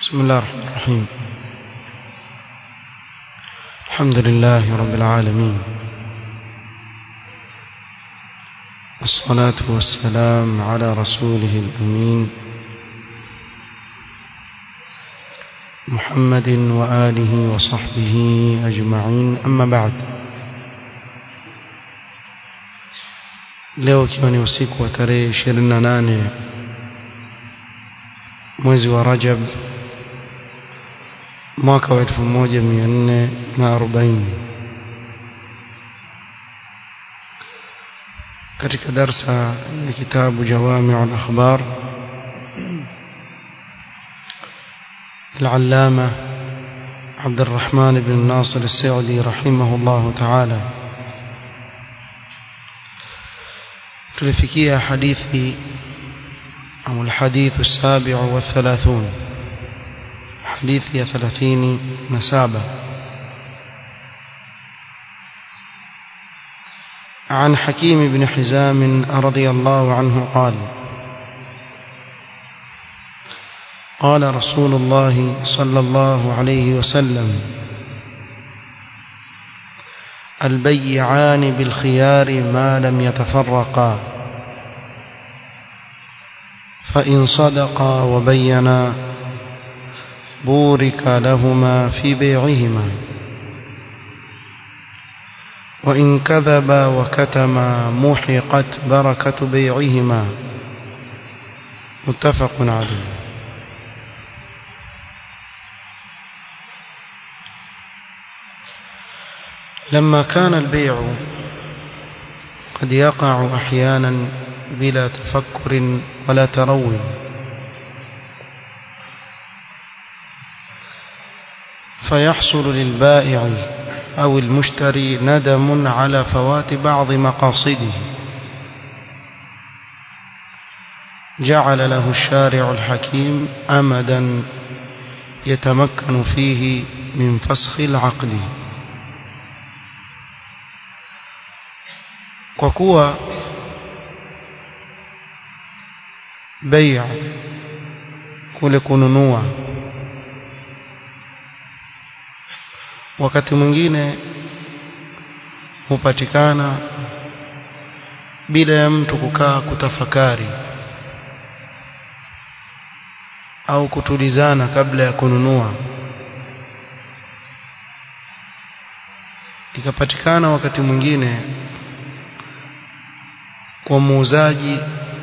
بسم الله الرحمن الرحيم الحمد لله رب العالمين والصلاة والسلام على رسوله الأمين محمد وآله وصحبه أجمعين أما بعد leo ikiwa ni usiku wa tarehe 28 mwezi wa Rajab mwaka wa 1440 katika darsa ya kitabu Jawami'u al-Akhbar العلامة عبد الرحمن بن ناصر السعدي رحمه الله تعالى tulifikia hadithi au الحديث السابع والثلاثون حديث يا ثلاثين نسابة عن حكيم بن حزام رضي الله عنه قال قال رسول الله صلى الله عليه وسلم البيعان بالخيار ما لم يتفرقا فإن صدقا وبينا بورك لهما في بيعهما وإن كذبا وكتما محقت بركة بيعهما متفق عليه لما كان البيع قد يقع أحيانا بلا تفكر ولا تروي فيحصل للبائع أو المشتري ندم على فوات بعض مقاصده جعل له الشارع الحكيم أمدا يتمكن فيه من فسخ العقد kwa kuwa bai'a kule kununua wakati mwingine hupatikana bila ya mtu kukaa kutafakari au kutulizana kabla ya kununua ikapatikana wakati mwingine kwa muuzaji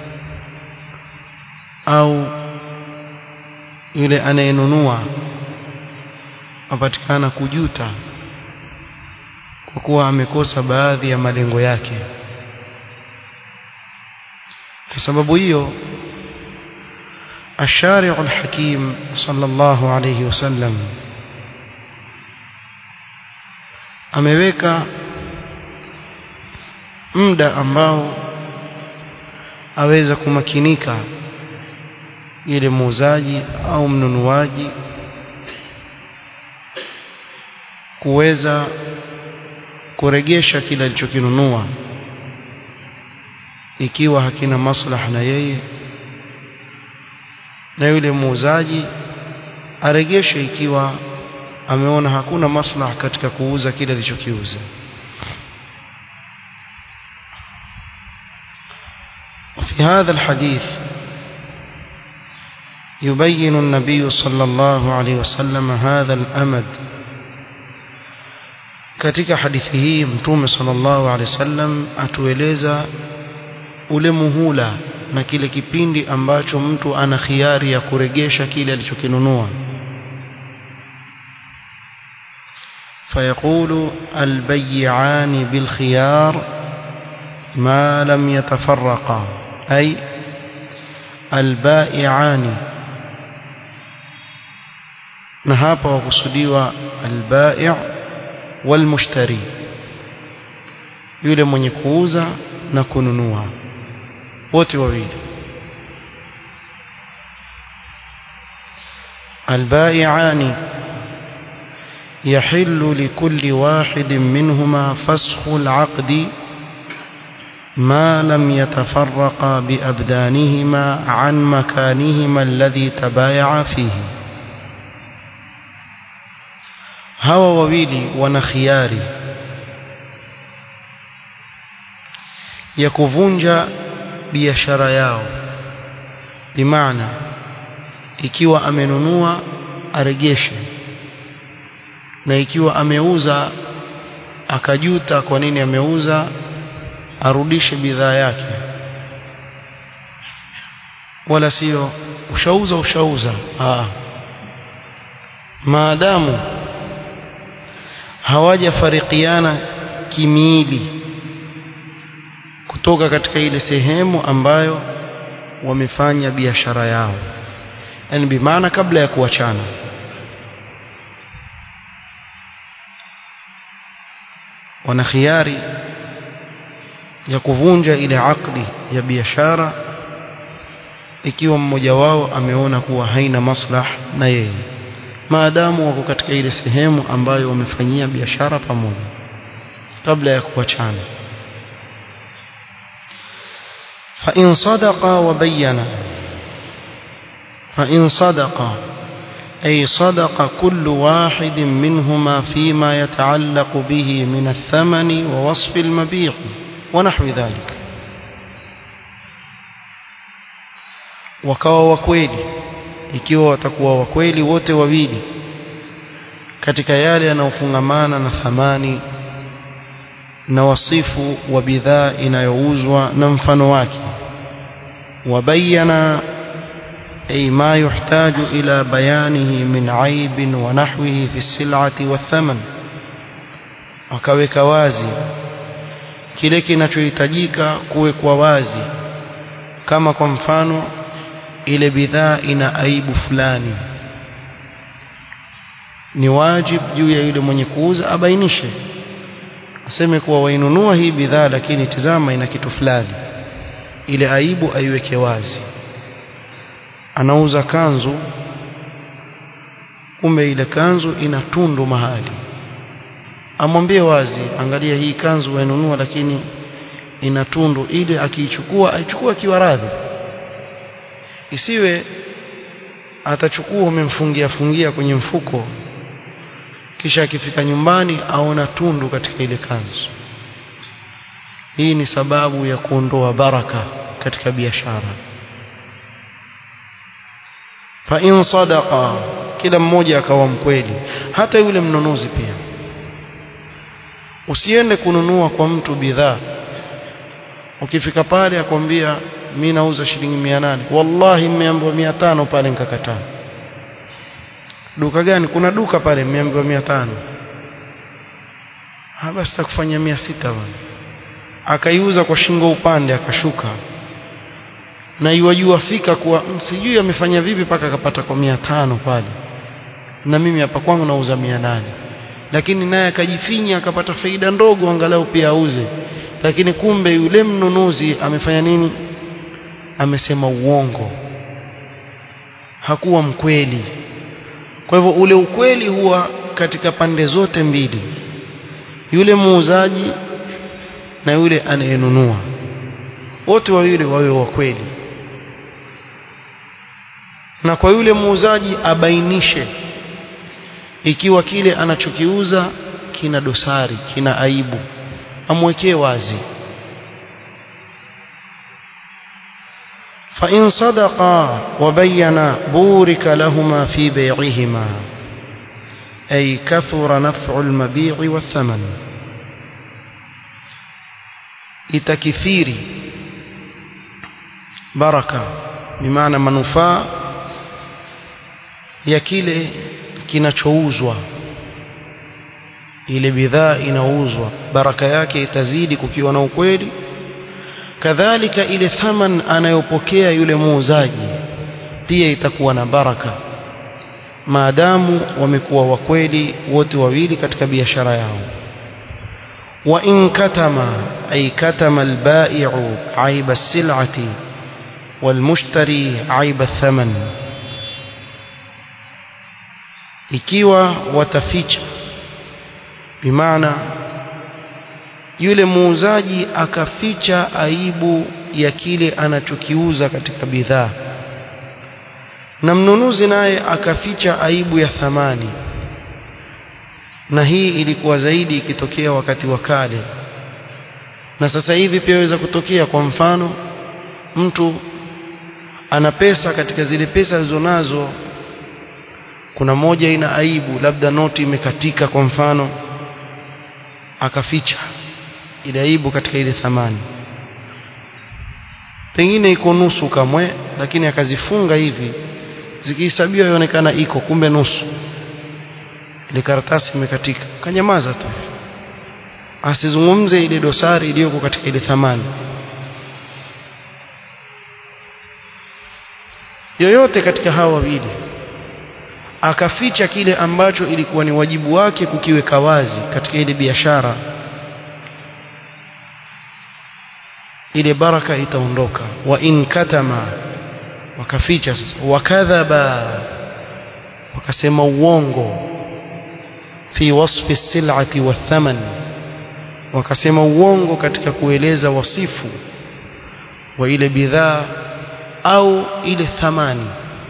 au yule anayenunua apatikana kujuta kwa kuwa amekosa baadhi ya malengo yake kwa sababu hiyo الشارع الحكيم صلى الله عليه وسلم ameweka muda ambao aweza kumakinika ile muuzaji au mnunuaji kuweza kuregesha kile alichokinunua ikiwa hakina maslaha na yeye na yule muuzaji aregeshe ikiwa ameona hakuna maslaha katika kuuza kile alichokiuza في هذا الحديث يبين النبي صلى الله عليه وسلم هذا الأمد katika hadithi hii mtume sallallahu alaihi wasallam atueleza ule muhula na kile kipindi ambacho mtu ana khiari ya kuregesha kile alichokinunua فيقول البيعان بالخيار ما لم يتفرقا أي البائعان نهاب وقصديوا البائع والمشتري yule mwenye kuuza na kununua wote wawili البائعان يحل لكل واحد منهما فسخ العقد ما لم يتفرقا بأبدانهما عن مكانهما الذي تبايعا فيه hawa wawili wana khiari ya kuvunja biashara yao bimaana ikiwa amenunua aregeshe na ikiwa ameuza akajuta kwa nini ameuza arudishe bidhaa yake wala sio ushauza ushauza Aa. maadamu hawajafarikiana kimiili kutoka katika ile sehemu ambayo wamefanya biashara yao yani bimaana kabla ya kuachana wana khiari ya kuvunja ile akdi ya biashara ikiwa mmoja wao ameona kuwa haina maslah na yeye maadamu wako katika ile sehemu ambayo wamefanyia biashara pamoja kabla ya kuachana فإن صدقا وبينا فإن صدقا أي صدق كل واحد منهما فيما يتعلق به من الثمن ووصف المبيع ونحو ذلك wakawa wakweli ikiwa watakuwa wakweli wote wawili katika yale yanayofungamana na thamani na wasifu wa bidhaa inayouzwa na mfano wake wabayana أي ما يحتاج إلى بيانه من عيب ونحوه في السلعة والثمن wakaweka wazi kile kinachohitajika kuwekwa wazi kama kwa mfano ile bidhaa ina aibu fulani ni wajib juu ya yule mwenye kuuza abainishe aseme kuwa wainunua hii bidhaa lakini tizama ina kitu fulani ile aibu aiweke wazi anauza kanzu kumbe ile kanzu ina tundu mahali amwambie wazi angalia hii kanzu wainunua lakini ina tundu ili akiichukua aichukua akiwa radhi isiwe atachukua umemfungia fungia kwenye mfuko kisha akifika nyumbani aona tundu katika ile kanzu hii ni sababu ya kuondoa baraka katika biashara fa in sadaqa kila mmoja akawa mkweli hata yule mnunuzi pia usiende kununua kwa mtu bidhaa ukifika pale akwambia mimi nauza shilingi 800 wallahi nimeambiwa 500 pale nikakataa duka gani kuna duka pale nimeambiwa 500 ha basi takufanya 600 bwana akaiuza kwa shingo upande akashuka na iwajua fika kuwa sijui amefanya vipi mpaka akapata kwa 500 pale na mimi hapa kwangu nauza 800 lakini naye akajifinya akapata faida ndogo angalau pia auze lakini kumbe yule mnunuzi amefanya nini amesema uongo hakuwa mkweli kwa hivyo ule ukweli huwa katika pande zote mbili yule muuzaji na yule anayenunua wote wawili wawe wa kweli na kwa yule muuzaji abainishe ikiwa kile anachokiuza kina dosari kina aibu amwekee wazi فإن صدقا وبينا بورك لهما في بيعهما أي كثر نفع المبيع والثمن itakithiri baraka bimaana manufaa ya kile kinachouzwa ile bidhaa inauzwa baraka yake itazidi kukiwa na ukweli kadhalika ile thaman anayopokea yule muuzaji pia itakuwa na baraka maadamu wamekuwa wakweli wote wawili katika biashara yao wa in katama ay katama albai'u aiba as-sil'ati walmushtari aiba thaman ikiwa wataficha bimaana yule muuzaji akaficha aibu ya kile anachokiuza katika bidhaa na mnunuzi naye akaficha aibu ya thamani na hii ilikuwa zaidi ikitokea wakati wa kale na sasa hivi pia waweza kutokea kwa mfano mtu ana pesa katika zile pesa alizonazo kuna moja ina aibu labda noti imekatika kwa mfano akaficha ile aibu katika ile thamani pengine iko nusu kamwe lakini akazifunga hivi zikihesabiwa ionekana iko kumbe nusu ile karatasi imekatika kanyamaza tu asizungumze ile dosari iliyoko katika ile thamani yoyote katika hawa wawili akaficha kile ambacho ilikuwa ni wajibu wake kukiweka wazi katika ile biashara ile baraka itaondoka wa in katama wakaficha sasa wakadhaba wakasema uongo fi wasfi sil'ati wathaman wakasema uongo katika kueleza wasifu wa ile bidhaa au ile thamani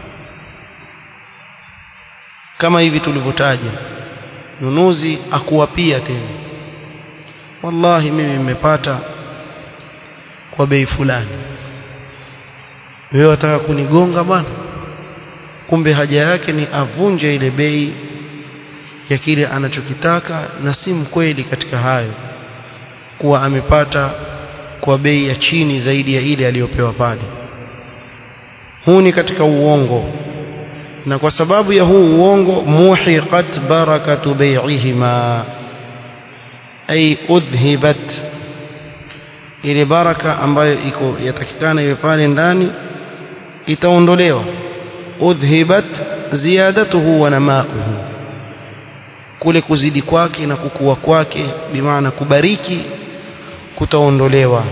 kama hivi tulivyotaja nunuzi akuwapia tena wallahi mimi nimepata kwa bei fulani wewe wataka kunigonga bwana kumbe haja yake ni avunje ile bei ya kile anachokitaka na si mkweli katika hayo kuwa amepata kwa bei ya chini zaidi ya ile aliyopewa pale huu ni katika uongo na kwa sababu ya huu uongo muhiqat barakatu bai'ihima ay udhibat ile baraka ambayo iko yatakikana iwe pale ndani itaondolewa udhibat ziyadatuhu wa namauhu kule kuzidi kwake na kukua kwake bimaana kubariki kutaondolewa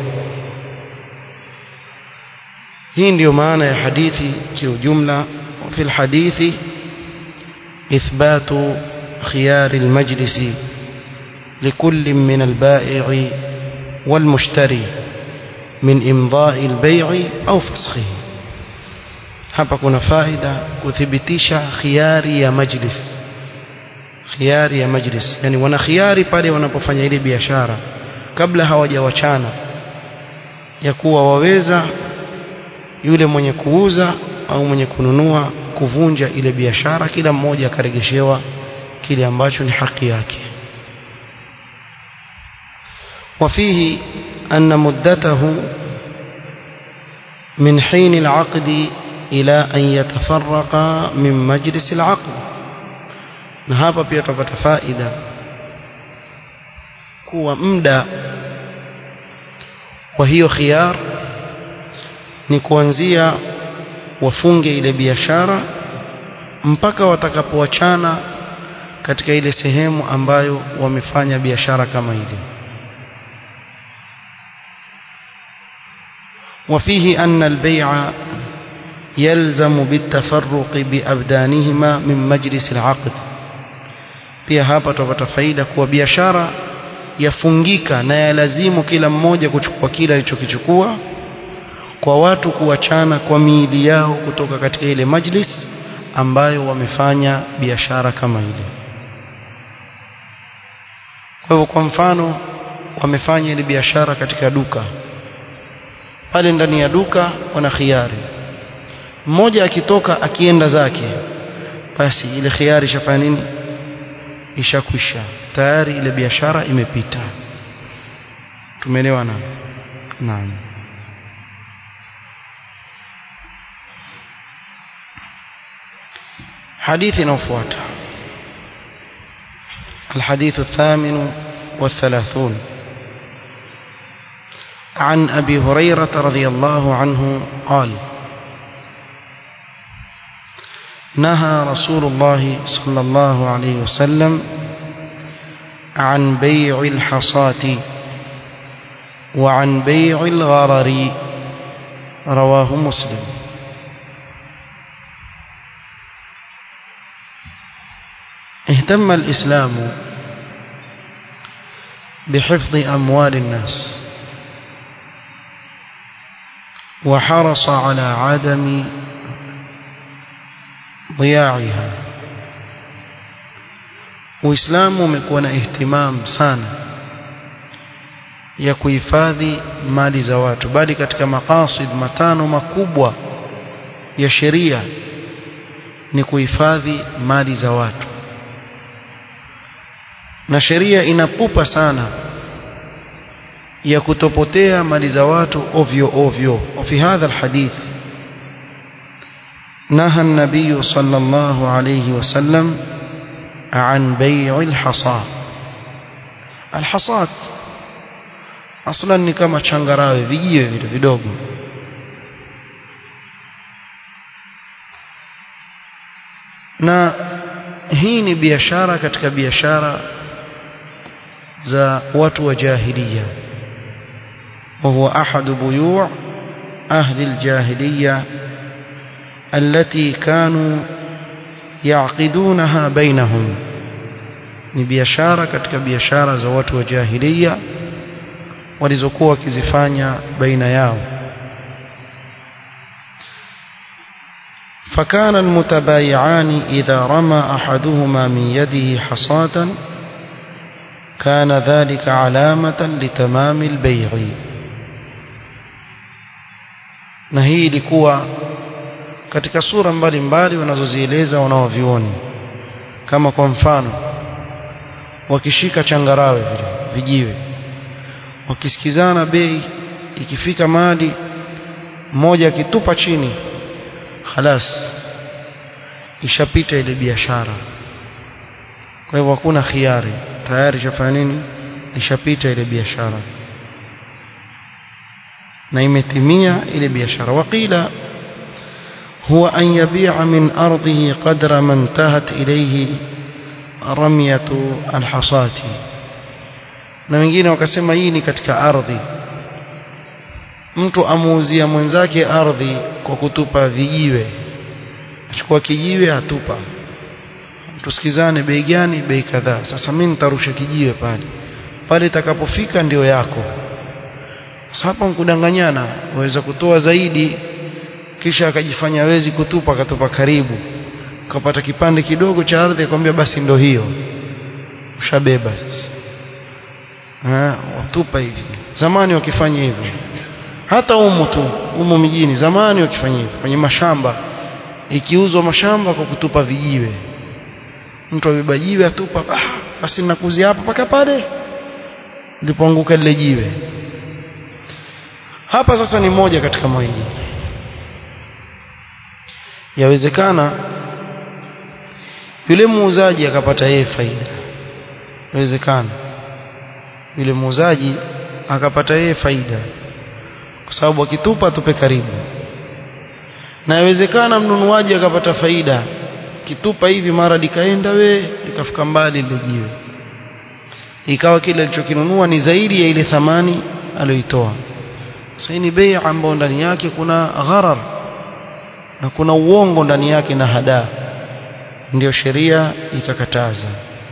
hii ndiyo maana ya hadithi kiujumla وفي الحديث إثبات خيار المجلس لكل من البائع والمشتري من إمضاء البيع أو فسخه hapa kuna faida kuthibitisha khiari ya majlis khiari ya majlis yani wana khiari pale wanapofanya ile biashara kabla hawajawachana ya kuwa waweza yule mwenye kuuza au mwenye kununua kuvunja ile biashara kila mmoja akaregeshewa kile ambacho ni haki yake وفيه أن مدته من حين العقد إلى أن يتفرق من مجلس العقد na hapa pia tutapata faida kuwa muda wa hiyo khiyar ni kuanzia wafunge ile biashara mpaka watakapoachana katika ile sehemu ambayo wamefanya biashara kama ile وفيه أن البيع يلزم بالتفرق بأبدانهما من مجلس العقد pia hapa tutapata faida kuwa biashara yafungika na yalazimu kila mmoja kuchukua kile alichokichukua kwa watu kuachana kwa miili yao kutoka katika ile majlis ambayo wamefanya biashara kama ile kwa hivyo kwa mfano wamefanya ile biashara katika duka pale ndani ya duka wana khiari mmoja akitoka akienda zake basi ile khiari ishafanya nini ishakwisha tayari ile biashara imepita tumeelewana naam حديث نوفوات الحديث الثامن والثلاثون عن أبي هريرة رضي الله عنه قال نهى رسول الله صلى الله عليه وسلم عن بيع الحصاة وعن بيع الغرر رواه مسلم اهتم الإسلام بحفظ أموال الناس وحرص على عدم ضياعها Uislamu umekuwa na ihtimam sana ya kuhifadhi mali za watu bali katika maqasid matano makubwa ya sheria ni kuhifadhi mali za watu na sheria inapupa sana ya kutopotea mali za watu ovyo ovyo وفي هذا الحديث نهى النبي صلى الله عليه وسلم عن بيع الحصى الحصات اصلا ni kama changarawe vijiwe vile vidogo na hii ni biashara katika biashara za watu wa jahiliya وهو أحد بيوع أهل الجاهلية التي كانوا يعقدونها بينهم ni biashara katika biashara za watu wa jahiliya walizokuwa wakizifanya baina yao فكان المتبايعان إذا رمى أحدهما من يده حصاة كان ذلك علامة لتمام البيع na hii ilikuwa katika sura mbalimbali wanazozieleza wanaovioni kama kwa mfano wakishika changarawe vile vijiwe wakisikizana bei ikifika mali mmoja akitupa chini khalas ishapita ile biashara kwa hivyo hakuna khiari tayari ishafanya nini ishapita ile biashara na imetimia ile biashara waqila huwa an yabi'a min ardhihi qadra man tahat ilayhi ramyatu alhasati na wengine wakasema hii ni katika ardhi mtu amuuzia mwenzake ardhi kwa kutupa vijiwe achukua kijiwe atupa tusikizane bei gani bei kadhaa sasa mimi nitarusha kijiwe pale pale itakapofika ndio yako sasa hapa mkudanganyana waweza kutoa zaidi kisha akajifanya wezi kutupa akatupa karibu ukapata kipande kidogo cha ardhi akwambia basi ndo hiyo ushabeba sasa watupa hivi zamani wakifanya hivyo hata umu tu umu mijini zamani wakifanya hivyo kwenye mashamba ikiuzwa mashamba kwa kutupa vijiwe mtu abeba jiwe atupa ah, basi nakuzia hapa paka pale lipoanguka lile jiwe hapa sasa ni moja katika mawili yawezekana yule muuzaji akapata yeye faida yawezekana yule muuzaji akapata yeye faida kwa sababu akitupa tupe karibu na yawezekana mnunuaji akapata faida kitupa hivi mara likaenda we likafika mbali lile jiwe ikawa kile alichokinunua ni zaidi ya ile thamani aliyoitoa sasa ni bei ambayo ndani yake kuna gharar na kuna uongo ndani yake na hadaa ndio sheria ikakataza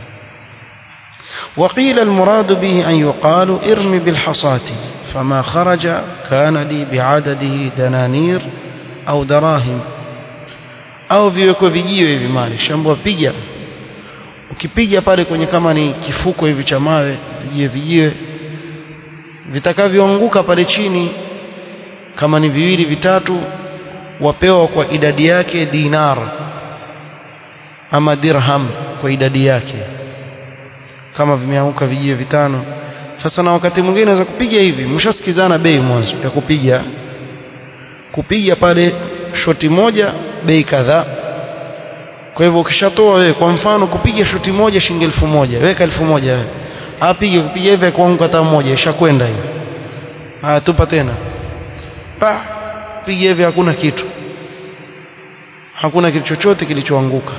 وقيل المراد به أن يقال ارمي بالحصاة فما خرج كان لي بعدده دنانير أو دراهم au viwekwe vijiwe hivi mali shambua piga ukipiga pale kwenye kama ni kifuko hivi cha mawe vijiwe vijiwe vitakavyoanguka pale chini kama ni viwili vitatu wapewa kwa idadi yake dinar ama dirham kwa idadi yake kama vimeanguka vijiwe vitano sasa na wakati mwingine unaweza kupiga hivi mshasikizana bei mwanzo ya kupiga kupiga pale shoti moja bei kadhaa kwa hivyo ukishatoa wewe kwa mfano kupiga shoti moja shilingi elfu moja weka elfu moja wewe apige kupiga hivi kuanguka hata moja ishakwenda hiyo haya tupa tena pa piga hivi hakuna kitu hakuna kitu chochote kilichoanguka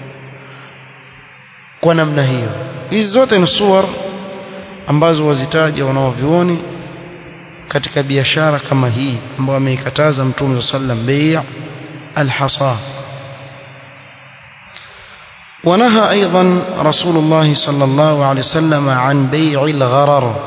kwa namna hiyo hizi zote ni suwar ambazo wazitaja wanaovioni katika biashara kama hii ambayo ameikataza mtume sallam bei' الحصى ونهى أيضا رسول الله صلى الله عليه وسلم عن بيع الغرر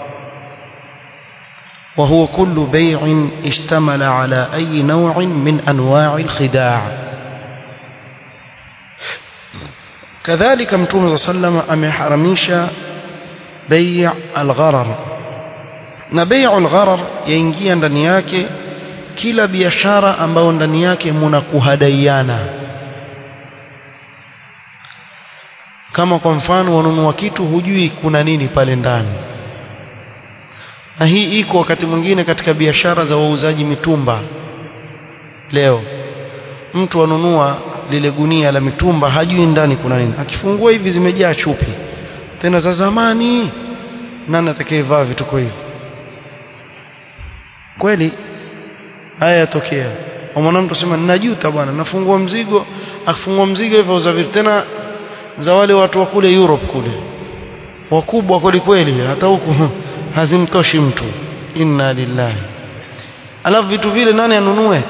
وهو كل بيع اشتمل على أي نوع من أنواع الخداع kadhalika mtume sallama ameharamisha bei' al-gharar na bei' al-gharar yaingia ndani yake kila biashara ambayo ndani yake muna kuhadaiana kama kwa mfano wanunua kitu hujui kuna nini pale ndani na hii iko wakati mwingine katika biashara za wauzaji mitumba leo mtu anunua lile gunia la mitumba hajui ndani kuna nini akifungua hivi zimejaa chupi tena za zamani nani atakayevaa vituko hivi kweli haya yatokea mwanamtu sema ninajuta bwana nafungua mzigo akifungua mzigo hivyo za vitu tena za wale watu wa kule Europe kule wakubwa kweli kweli hata huku hazimtoshi mtu inna lillahi alafu vitu vile nani anunue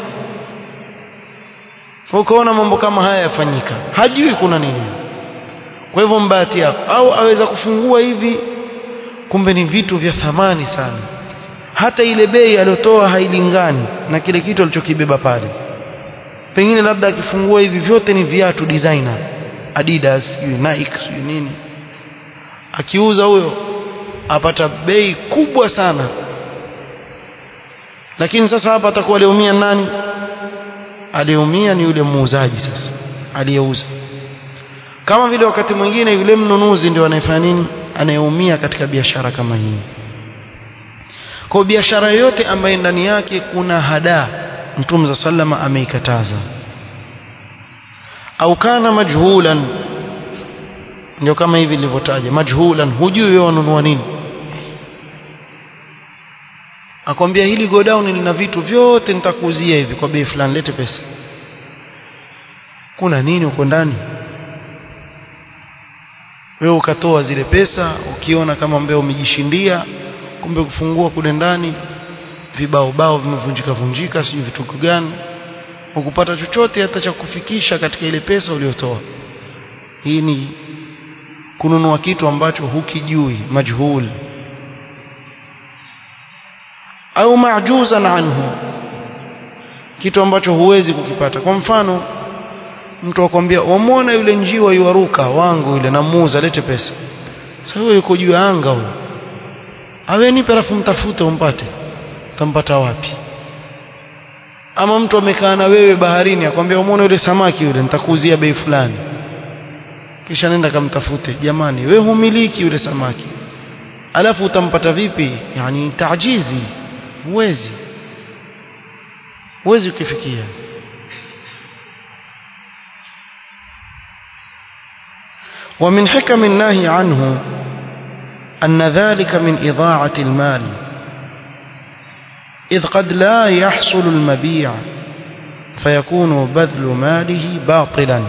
ukaona mambo kama haya yafanyika hajui kuna nini kwa hivyo mbahati yako au aweza kufungua hivi kumbe ni vitu vya thamani sana hata ile bei aliyotoa hailingani na kile kitu alichokibeba pale pengine labda akifungua hivi vyote ni viatu designer Adidas sijui Nike sijui nini akiuza huyo apata bei kubwa sana lakini sasa hapa atakuwa aliumia nani aliumia ni yule muuzaji sasa aliyeuza kama vile wakati mwingine yule mnunuzi ndio anayefanya nini anayeumia katika biashara kama hii kwa biashara yoyote ambayo ndani yake kuna hadaa mtume za sallama ameikataza au kana majhulan ndio kama hivi nilivyotaja majhulan hujui wewe wanunua nini akwambia hili godown lina vitu vyote nitakuuzia hivi kwa bei fulani lete pesa kuna nini huko ndani wewe ukatoa zile pesa ukiona kama mbeo umejishindia kumbe kufungua kule ndani vibao bao vimevunjika vunjika sijui vituko gani ukupata chochote hata cha kufikisha katika ile pesa uliyotoa hii ni kununua kitu ambacho hukijui majhul au majuzan anhu kitu ambacho huwezi kukipata kwa mfano mtu akwambia wamwona yule njiwa yuaruka wangu yule namuuza lete pesa sasa huyo yuko juu ya anga huyo awe nipe alafu mtafute umpate utampata wapi ama mtu amekaa na wewe baharini akwambia umeona yule samaki yule nitakuuzia bei fulani kisha nenda kamtafute jamani wewe humiliki yule samaki alafu utampata vipi yani taajizi huwezi huwezi ukifikia ومن حكم النهي عنه أن ذلك من إضاعة المال إذ قد لا يحصل المبيع فيكون بذل ماله باطلا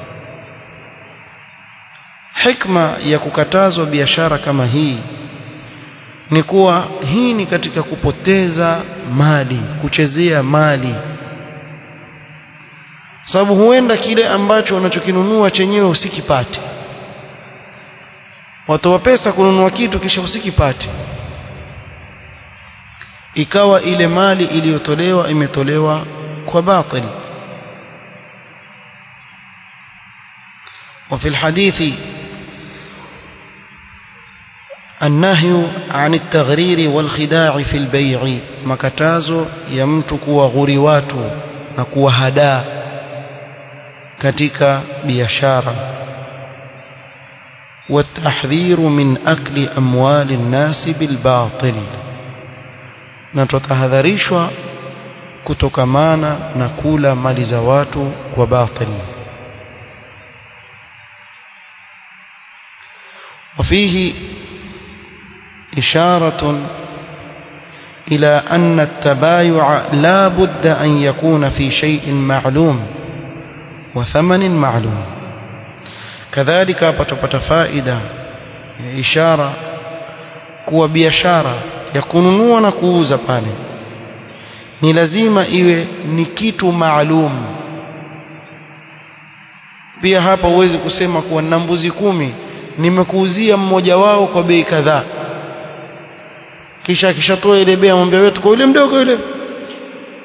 حكمة ya kukatazwa biashara kama hii ni kuwa hii ni katika kupoteza mali kuchezea mali sababu huenda kile ambacho unachokinunua chenyewe usikipate watoa pesa kununua kitu kisha usikipate ikawa ile mali iliyotolewa imetolewa kwa batil وفي الحديث النهي عن التغرير والخداع في البيع مكتازو يمتك وغريوات نكو هدا katika biashara والتحذير من أكل أموال الناس بالباطل na tutahadharishwa kutokamana na kula mali za watu kwa batil وفيه إشارة إلى أن التبايع لا بد أن يكون في شيء معلوم وثمن معلوم كذلك patapata faida ishara kuwa biashara ya kununua na kuuza pale ni lazima iwe ni kitu maalum pia hapa huwezi kusema kuwa na mbuzi kumi nimekuuzia mmoja wao kwa bei kadhaa kisha akishatoa ile bei amwambia wetu kwa yule mdogo yule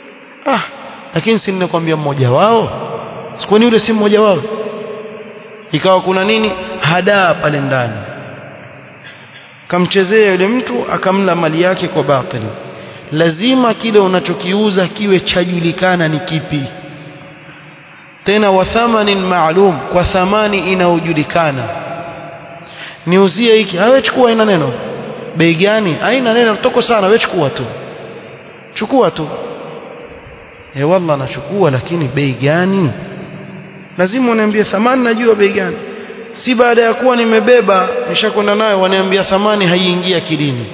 ah lakini si ninakwambia mmoja wao sikwani yule si mmoja wao ikawa kuna nini hadaa pale ndani kamchezea yule mtu akamla mali yake kwa batili lazima kile unachokiuza kiwe chajulikana ni kipi tena wa thamanin maalum kwa thamani inayojulikana niuzie hiki awe chukua ina neno bei gani haina neno toko sana wewe chukua tu chukua tu eh wallah nachukua lakini bei gani lazima uniambie thamani najua bei gani si baada ya kuwa nimebeba nishakwenda nayo waniambia thamani haiingia kilini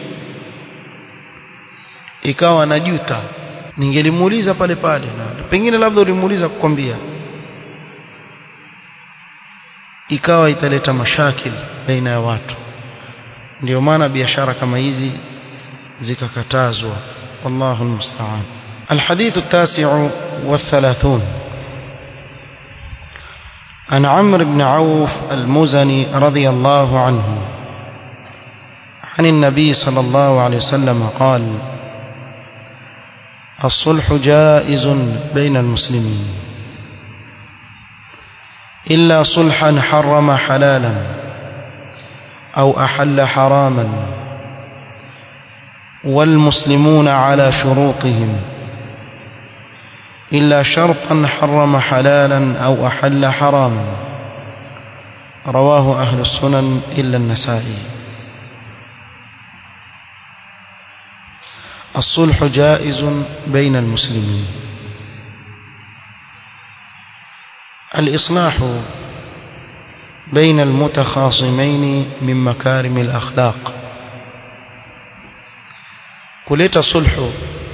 ikawa najuta ningelimuuliza pale pale na pengine labda ulimuuliza kukwambia ikawa italeta mashakil baina ya watu ndio maana biashara kama hizi zikakatazwa wallahu almusta'an الحديث التاسع والثلاثون عن عمرو بن عوف المزني رضي الله عنه عن النبي صلى الله عليه وسلم قال الصلح جائز بين المسلمين إلا صلحا حرم حلالا أو أحل حراما والمسلمون على شروطهم إلا شرطا حرم حلالا أو أحل حراما رواه أهل السنن إلا النسائي الصلح جائز بين المسلمين الإصلاح بين المتخاصمين من مكارم الأخلاق kuleta sulhu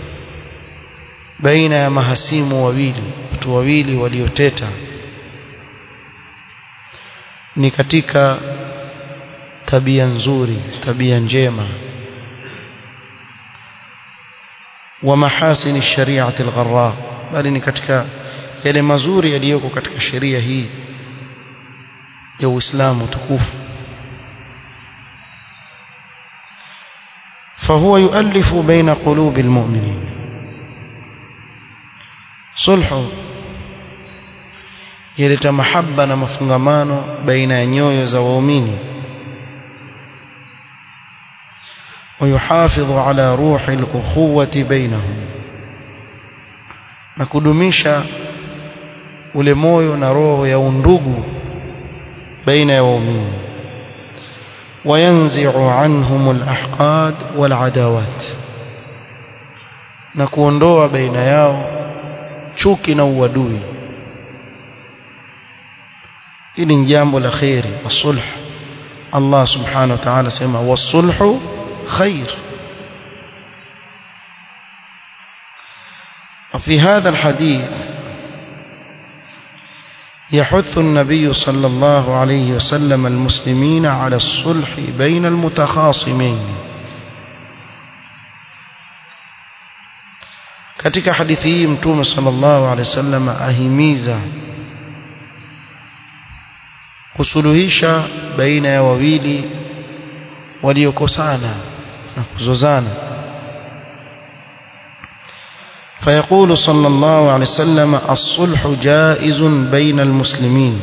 baina ya mahasimu wawili watu wawili walioteta ni katika tabia nzuri tabia njema wa mahasini shari'ati al-gharra bali ni katika yale mazuri yaliyoko katika sheria hii ya Uislamu tukufu فهو يؤلف بين قلوب المؤمنين صلح يلeta mahaba na mafungamano baina ya nyoyo za waumini ويحافظ على روح الأخوة بينهم na kudumisha ule moyo na roho ya undugu baina ya waumini وينزع عنهم الأحقاد والعداوات na kuondoa baina yao chuki na uadui hili ni jambo la khairi wasulh Allah subhanahu wa ta'ala sema wasulhu khair وفي هذا الحديث يحث النبي صلى الله عليه وسلم المسلمين على الصلح بين المتخاصمين katika hadithi hii mtume sallallahu alaihi wasallam ahimiza kusuluhisha baina ya wawili waliokosana na kuzozana فيقول صلى الله عليه وسلم الصلح جائز بين المسلمين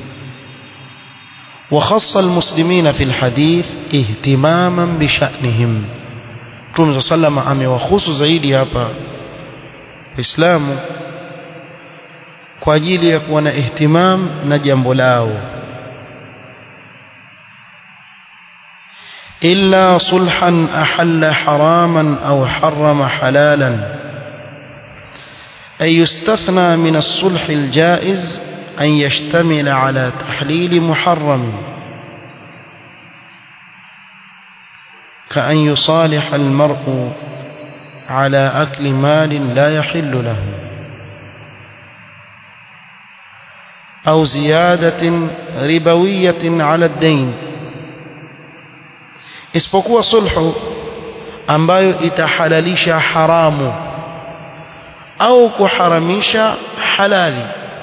وخص المسلمين في الحديث اهتماما بشأنهم Mtume صلى الله عليه وسلم amewahusu zaidi hapa Waislamu kwa ajili ya kuwa na ihtimam na jambo lao illa sulhan ahalla haraman au harrama halalan أي يستثنى من الصلح الجائز أن يشتمل على تحليل محرم كأن يصالح المرء على أكل مال لا يحل له أو زيادة ربوية على الدين isipokuwa sulhu ambayo itahalalisha haramu au kuharamisha halali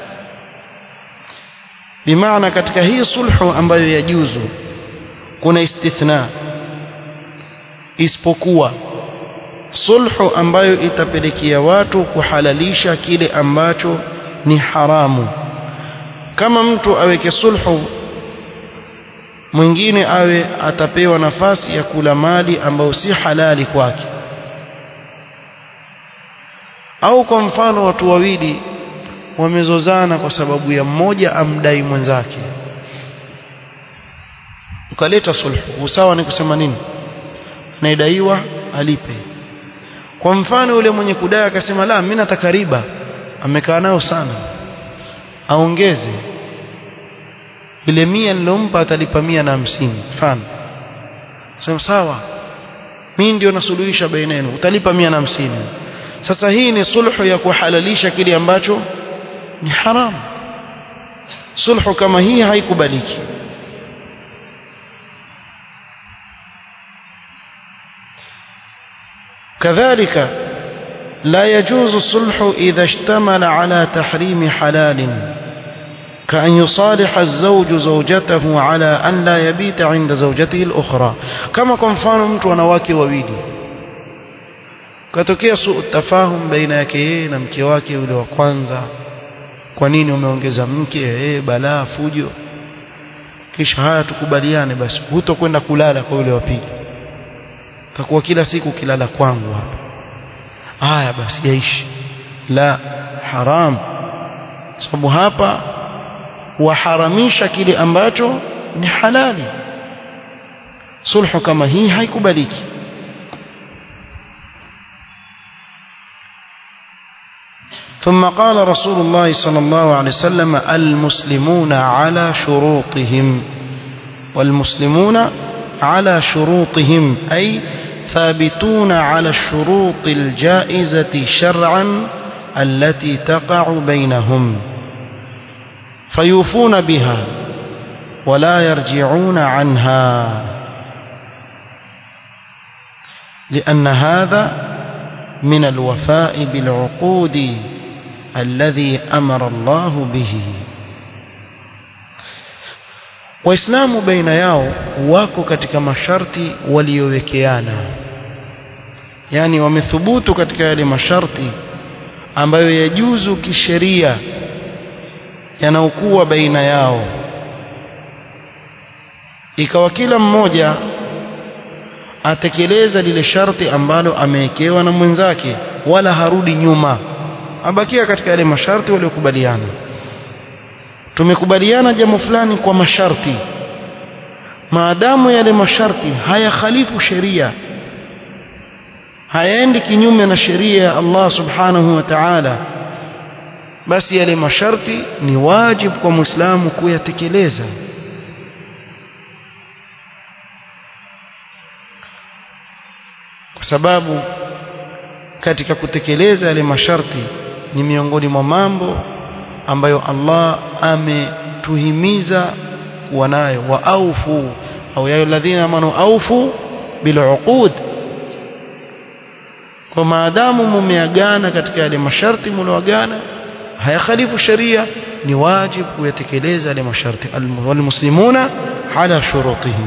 bimaana katika hii sulhu ambayo yajuzu kuna istithna isipokuwa sulhu ambayo itapelekea watu kuhalalisha kile ambacho ni haramu kama mtu aweke sulhu mwingine awe atapewa nafasi ya kula mali ambayo si halali kwake au kwa mfano watu wawili wamezozana kwa sababu ya mmoja amdai mwenzake ukaleta sulhu usawa ni kusema nini anayedaiwa alipe kwa mfano yule mwenye kudai akasema la mimi nataka riba amekaa nayo sana aongeze ile mia nilompa atalipa mia na hamsini mfano sema sawa mimi ndio nasuluhisha baina yenu utalipa mia na hamsini sasa hii ni sulhu ya kuhalalisha kile ambacho ni haramu sulhu kama hii haikubaliki كذلك لا يجوز الصلح إذا اشتمل على تحريم حلال كأن يصالح الزوج زوجته على أن لا يبيت عند زوجته الأخرى كما كنفان mtu wanawake wawili katokea suu tafahum baina yake yeye na mke wake yule wa kwanza kwa nini umeongeza mke eh balaa fujo kisha haya tukubaliane basi hutokwenda kulala kwa yule wa pili takuwa kila siku kilala kwangu hapa haya basi yaishi la haram sababu hapa waharamisha kile ambacho ni halali sulhu kama hii haikubaliki ثم قال رسول الله صلى الله عليه وسلم المسلمون على شروطهم والمسلمون على شروطهم أي ثابتون على الشروط الجائزة شرعا التي تقع بينهم فيوفون بها ولا يرجعون عنها لأن هذا من الوفاء بالعقود الذي أمر الله به waislamu baina yao wako katika masharti waliowekeana yani wamethubutu katika yale masharti ambayo yajuzu kisheria yanaokuwa baina yao ikawa kila mmoja atekeleza lile sharti ambalo amewekewa na mwenzake wala harudi nyuma abakia katika yale masharti waliokubaliana tumekubaliana jambo fulani kwa masharti maadamu yale masharti hayakhalifu sheria hayaendi kinyume na sheria ya Allah subhanahu wa ta'ala basi yale masharti ni wajibu kwa muislamu kuyatekeleza kwa sababu katika kutekeleza yale masharti ni miongoni mwa mambo ambayo Allah ametuhimiza kuwa nayo wa aufu au ya alladhina amanu aufu biluqud kwa maadamu mumeagana katika yale masharti mlioagana hayakhalifu sheria ni wajibu kuyatekeleza yale masharti walmuslimuna ala shurutihim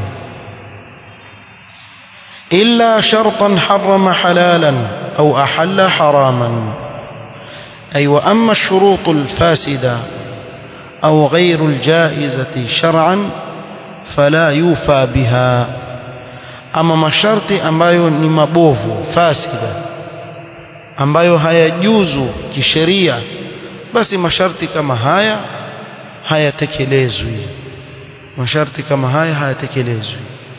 illa shartan harrama halalan au ahalla haraman أي وأما الشروط الفاسدة أو غير الجائزة شرعا فلا يوفى بها أما masharti ambayo ni mabovu fasida ambayo hayajuzu kisheria basi masharti kama haya hayatekelezwi masharti kama haya hayatekelezwi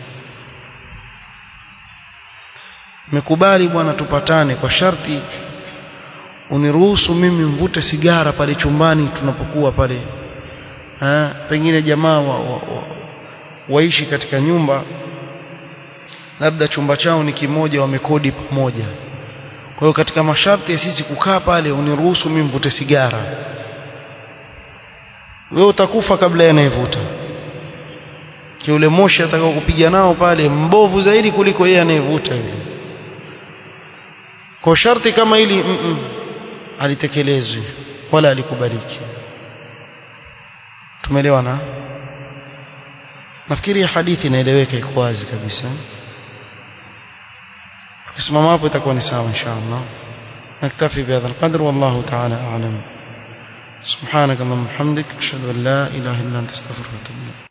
mekubali bwana tupatane kwa sharti uniruhusu mimi mvute sigara pale chumbani tunapokuwa pale ha, pengine jamaa wa, wa, wa, waishi katika nyumba labda chumba chao ni kimoja wamekodi pamoja kwa hiyo katika masharti ya sisi kukaa pale uniruhusu mimi mvute sigara wewe utakufa kabla yanayevuta kiule moshi atakao kupiga nao pale mbovu zaidi kuliko yeye anayevuta yule kwa sharti kama hili mm -mm, alitekelezwi wala alikubaliki tumeelewana nafikiri hadithi inaeleweka iko wazi kabisa tukisimama hapo itakuwa ni sawa inshallah نكتفي بهذا القدر والله تعالى أعلم سبحانك اللهم وبحمدك أشهد أن لا إله إلا أنت استغفرك وأتوب إليك